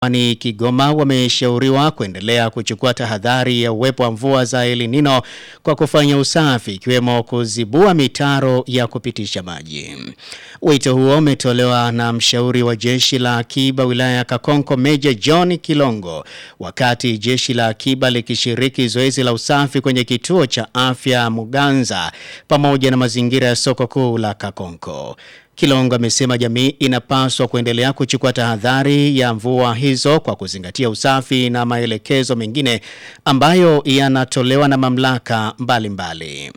mkoani Kigoma wameshauriwa kuendelea kuchukua tahadhari ya uwepo wa mvua za El Nino kwa kufanya usafi ikiwemo kuzibua mitaro ya kupitisha maji. Wito huo umetolewa na mshauri wa jeshi la akiba wilaya ya Kakonko Meja John Kilongo wakati jeshi la akiba likishiriki zoezi la usafi kwenye kituo cha afya Muganza pamoja na mazingira ya soko kuu la Kakonko. Kilongo amesema jamii inapaswa kuendelea kuchukua tahadhari ya mvua hizo kwa kuzingatia usafi na maelekezo mengine ambayo yanatolewa na mamlaka mbalimbali mbali.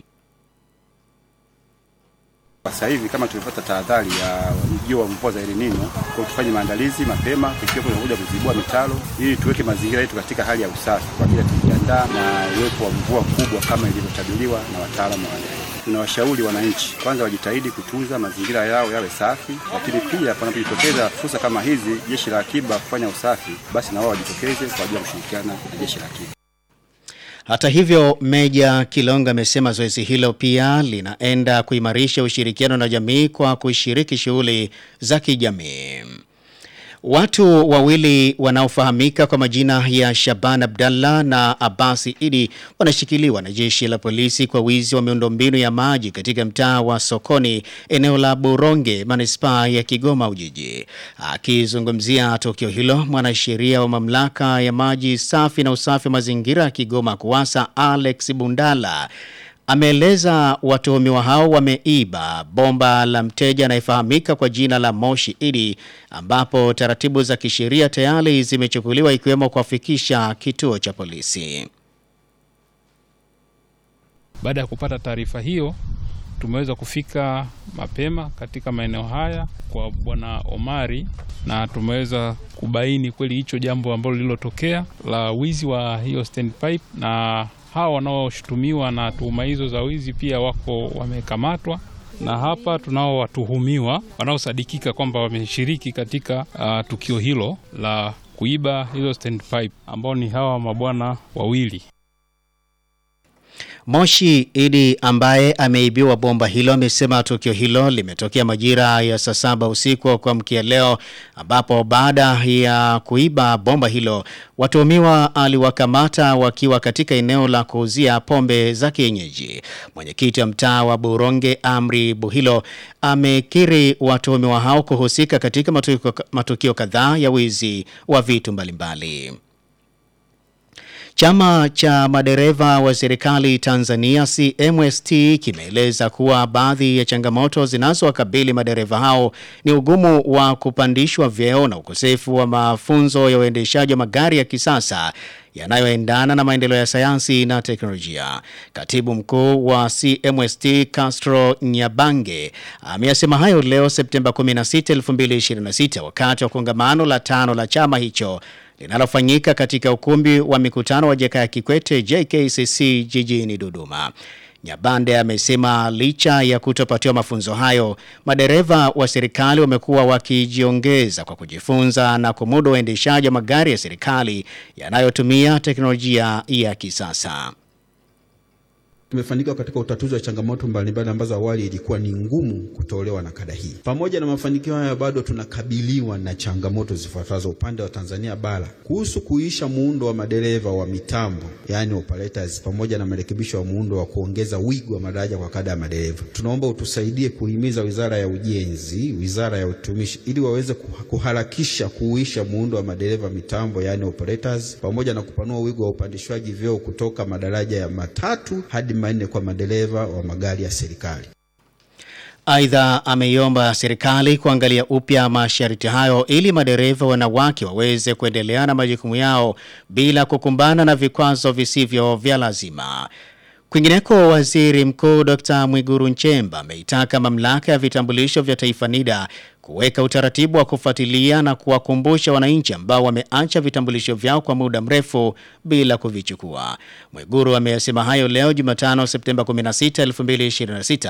Sasa hivi kama tumepata tahadhari ya ujio wa mvua za El Nino, kwa tufanye maandalizi mapema, tukiwa tunakuja kuzibua mitaro ili tuweke mazingira yetu katika hali ya usafi kwa ajili ya kujiandaa na uwepo wa mvua kubwa kama ilivyotabiriwa na wataalamu wa tunawashauri wananchi kwanza wajitahidi kutunza mazingira yao yawe safi, lakini pia panapojitokeza fursa kama hizi, jeshi la akiba kufanya usafi, basi na wao wajitokeze kwa ajili ya kushirikiana na jeshi la akiba. Hata hivyo, Meja Kilonga amesema zoezi hilo pia linaenda kuimarisha ushirikiano na jamii kwa kushiriki shughuli za kijamii. Watu wawili wanaofahamika kwa majina ya Shaban Abdallah na Abasi Idi wanashikiliwa na jeshi la polisi kwa wizi wa miundombinu ya maji katika mtaa wa Sokoni, eneo la Buronge, manispaa ya Kigoma Ujiji. Akizungumzia tukio hilo, mwanasheria wa mamlaka ya maji safi na usafi wa mazingira ya Kigoma KUWASA Alex Bundala ameeleza watuhumiwa hao wameiba bomba la mteja anayefahamika kwa jina la Moshi Idi, ambapo taratibu za kisheria tayari zimechukuliwa ikiwemo kuwafikisha kituo cha polisi. Baada ya kupata taarifa hiyo, tumeweza kufika mapema katika maeneo haya kwa bwana Omari na tumeweza kubaini kweli hicho jambo ambalo lililotokea la wizi wa hiyo standpipe na hawa wanaoshutumiwa na tuhuma hizo za wizi pia wako wamekamatwa, na hapa tunao watuhumiwa wanaosadikika kwamba wameshiriki katika uh, tukio hilo la kuiba hizo standpipe ambao ni hawa mabwana wawili. Moshi Idi ambaye ameibiwa bomba hilo amesema tukio hilo limetokea majira ya saa saba usiku wa kuamkia leo, ambapo baada ya kuiba bomba hilo watuhumiwa aliwakamata wakiwa katika eneo la kuuzia pombe za kienyeji. Mwenyekiti wa mtaa wa Buronge Amri Buhilo amekiri watuhumiwa hao kuhusika katika matukio, matukio kadhaa ya wizi wa vitu mbalimbali. Chama cha madereva wa serikali Tanzania CMST kimeeleza kuwa baadhi ya changamoto zinazowakabili madereva hao ni ugumu wa kupandishwa vyeo na ukosefu wa mafunzo ya uendeshaji wa magari ya kisasa yanayoendana na maendeleo ya sayansi na teknolojia. Katibu mkuu wa CMST Castro Nyabange ameyasema hayo leo Septemba 16, 2026 wakati wa kongamano la tano la chama hicho linalofanyika katika ukumbi wa mikutano wa Jakaya Kikwete JKCC jijini Dodoma. Nyabande amesema licha ya kutopatiwa mafunzo hayo, madereva wa serikali wamekuwa wakijiongeza kwa kujifunza na kumudu uendeshaji wa magari ya serikali yanayotumia teknolojia ya kisasa. Tumefanikiwa katika utatuzi wa changamoto mbalimbali ambazo awali ilikuwa ni ngumu kutolewa na kada hii. Pamoja na mafanikio haya, bado tunakabiliwa na changamoto zifuatazo upande wa Tanzania bara kuhusu kuisha muundo wa madereva wa mitambo, yani operators, pamoja na marekebisho ya muundo wa kuongeza wigo wa madaraja kwa kada ya madereva. Tunaomba utusaidie kuhimiza Wizara ya Ujenzi, Wizara ya Utumishi ili waweze kuharakisha kuisha muundo wa madereva mitambo, yani operators, pamoja na kupanua wigo wa upandishwaji vyeo kutoka madaraja ya matatu hadi manne kwa madereva wa magari ya serikali. Aidha, ameiomba serikali kuangalia upya masharti hayo ili madereva wanawake waweze kuendelea na majukumu yao bila kukumbana na vikwazo visivyo vya lazima. Kwingineko, waziri mkuu Dr. Mwiguru Nchemba ameitaka mamlaka ya vitambulisho vya taifa NIDA kuweka utaratibu wa kufuatilia na kuwakumbusha wananchi ambao wameacha vitambulisho vyao kwa muda mrefu bila kuvichukua. Mwiguru ameyasema hayo leo Jumatano Septemba 16, 2026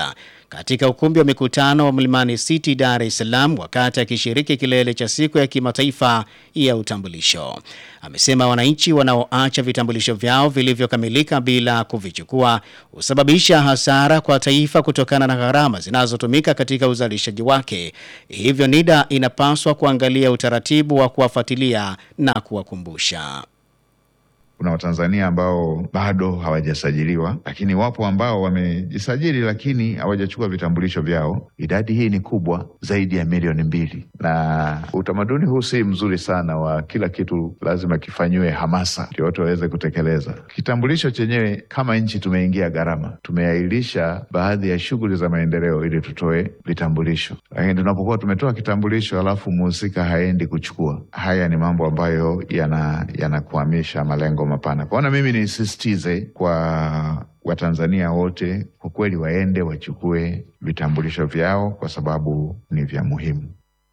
katika ukumbi wa mikutano wa Mlimani City Dar es Salaam wakati akishiriki kilele cha siku ya kimataifa ya utambulisho. Amesema wananchi wanaoacha vitambulisho vyao vilivyokamilika bila kuvichukua husababisha hasara kwa taifa kutokana na gharama zinazotumika katika uzalishaji wake. Hivyo NIDA inapaswa kuangalia utaratibu wa kuwafuatilia na kuwakumbusha. Kuna Watanzania ambao bado hawajasajiliwa, lakini wapo ambao wamejisajili lakini hawajachukua vitambulisho vyao. Idadi hii ni kubwa zaidi ya milioni mbili, na utamaduni huu si mzuri sana wa kila kitu lazima kifanyiwe hamasa ndio watu waweze kutekeleza. Kitambulisho chenyewe, kama nchi tumeingia gharama, tumeahirisha baadhi ya shughuli za maendeleo ili tutoe vitambulisho, lakini tunapokuwa tumetoa kitambulisho alafu mhusika haendi kuchukua, haya ni mambo ambayo yanakwamisha yana malengo mapana. Kwaona mimi nisisitize kwa Watanzania wote kwa kweli waende wachukue vitambulisho vyao kwa sababu ni vya muhimu.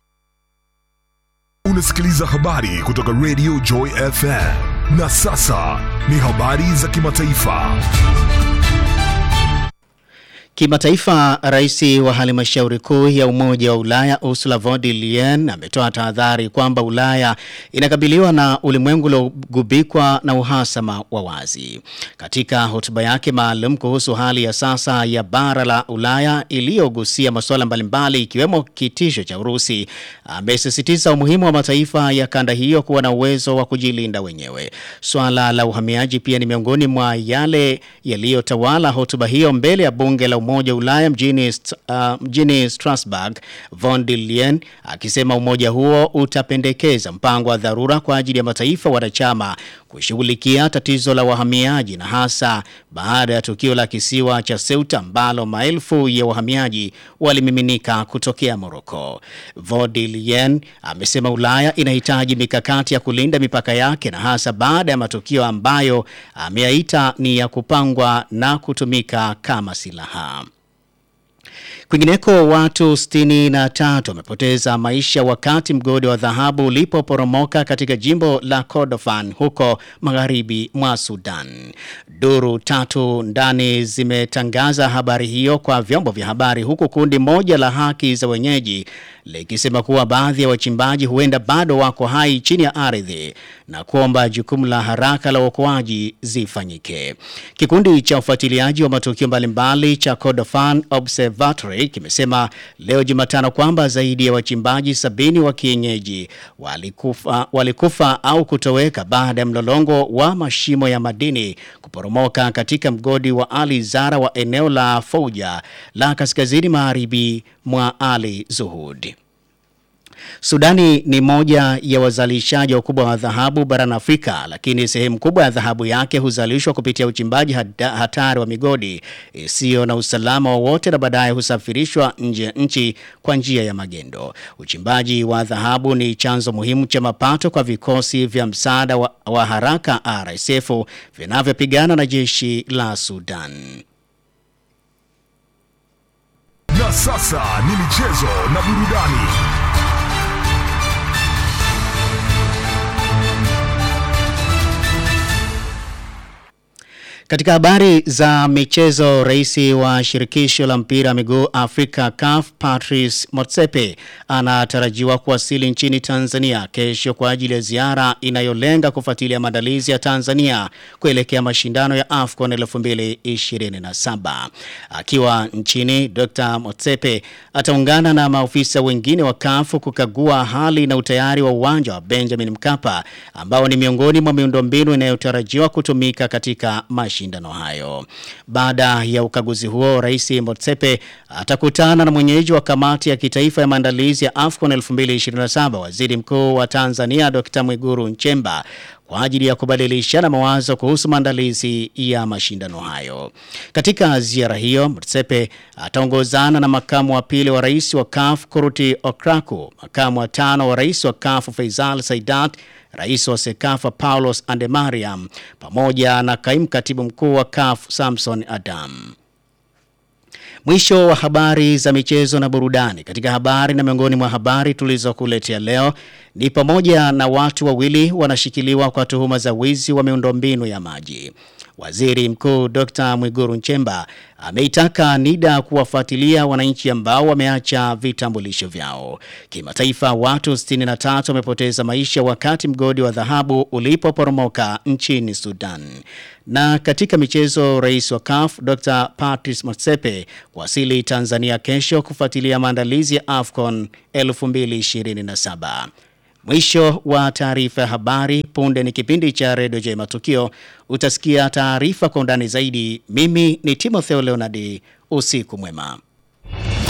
Unasikiliza habari kutoka Radio Joy FM na sasa ni habari za kimataifa. Kimataifa, rais wa halmashauri kuu ya Umoja wa Ulaya Ursula von der Leyen ametoa tahadhari kwamba Ulaya inakabiliwa na ulimwengu uliogubikwa na uhasama wa wazi. Katika hotuba yake maalum kuhusu hali ya sasa ya bara la Ulaya iliyogusia masuala mbalimbali ikiwemo kitisho cha Urusi, amesisitiza umuhimu wa mataifa ya kanda hiyo kuwa na uwezo wa kujilinda wenyewe. Swala la uhamiaji pia ni miongoni mwa yale yaliyotawala hotuba hiyo mbele ya bunge la Umoja wa Ulaya mjini, uh, mjini Strasbourg, von der Leyen akisema umoja huo utapendekeza mpango wa dharura kwa ajili ya mataifa wanachama kushughulikia tatizo la wahamiaji na hasa baada ya tukio la kisiwa cha Ceuta ambalo maelfu ya wahamiaji walimiminika kutokea Morocco. Von der Leyen amesema Ulaya inahitaji mikakati ya kulinda mipaka yake na hasa baada ya matukio ambayo ameyaita ni ya kupangwa na kutumika kama silaha. Kwingineko watu 63 wamepoteza maisha wakati mgodi wa dhahabu ulipoporomoka katika jimbo la Kordofan huko magharibi mwa Sudan. Duru tatu ndani zimetangaza habari hiyo kwa vyombo vya habari huku kundi moja la haki za wenyeji likisema kuwa baadhi ya wachimbaji huenda bado wako hai chini ya ardhi na kuomba jukumu la haraka la uokoaji zifanyike. Kikundi cha ufuatiliaji wa matukio mbalimbali cha Kordofan Observatory kimesema leo Jumatano kwamba zaidi ya wachimbaji sabini wa kienyeji walikufa, walikufa au kutoweka baada ya mlolongo wa mashimo ya madini kuporomoka katika mgodi wa Ali Zara wa eneo la Fouja la kaskazini magharibi mwa Ali Zuhud. Sudani ni moja ya wazalishaji wakubwa wa dhahabu barani Afrika, lakini sehemu kubwa ya dhahabu yake huzalishwa kupitia uchimbaji hatari wa migodi isiyo na usalama wowote na baadaye husafirishwa nje ya nchi kwa njia ya magendo. Uchimbaji wa dhahabu ni chanzo muhimu cha mapato kwa vikosi vya msaada wa, wa haraka RSF vinavyopigana na jeshi la Sudan. Na sasa ni michezo na burudani. Katika habari za michezo, rais wa shirikisho la mpira wa miguu Afrika CAF Patrice Motsepe anatarajiwa kuwasili nchini Tanzania kesho kwa ajili ya ziara inayolenga kufuatilia maandalizi ya Tanzania kuelekea mashindano ya AFCON 2027. Akiwa nchini, Dr. Motsepe ataungana na maofisa wengine wa CAF kukagua hali na utayari wa uwanja wa Benjamin Mkapa ambao ni miongoni mwa miundombinu inayotarajiwa kutumika katika mashindano hayo. Baada ya ukaguzi huo, Rais Motsepe atakutana na mwenyeji wa kamati ya kitaifa ya maandalizi ya AFCON 2027, Waziri Mkuu wa Tanzania Dr. Mwiguru Nchemba kwa ajili ya kubadilishana mawazo kuhusu maandalizi ya mashindano hayo. Katika ziara hiyo, Motsepe ataongozana na makamu wa pili wa rais wa CAF Kuruti Okraku, makamu wa tano wa rais wa CAF Faisal Saidat, rais wa Sekafa Paulos Andemariam pamoja na kaimu katibu mkuu wa CAF Samson Adam. Mwisho wa habari za michezo na burudani. Katika habari na miongoni mwa habari tulizokuletea leo ni pamoja na watu wawili wanashikiliwa kwa tuhuma za wizi wa miundombinu ya maji. Waziri Mkuu Dr. Mwiguru Nchemba ameitaka NIDA kuwafuatilia wananchi ambao wameacha vitambulisho vyao. Kimataifa, watu 63 wamepoteza maisha wakati mgodi wa dhahabu ulipoporomoka nchini Sudan. Na katika michezo, rais wa CAF Dr. Patrice Motsepe kuwasili Tanzania kesho kufuatilia maandalizi ya AFCON 2027. Mwisho wa taarifa ya habari. Punde ni kipindi cha redio J Matukio. Utasikia taarifa kwa undani zaidi. Mimi ni Timotheo Leonardi. Usiku mwema.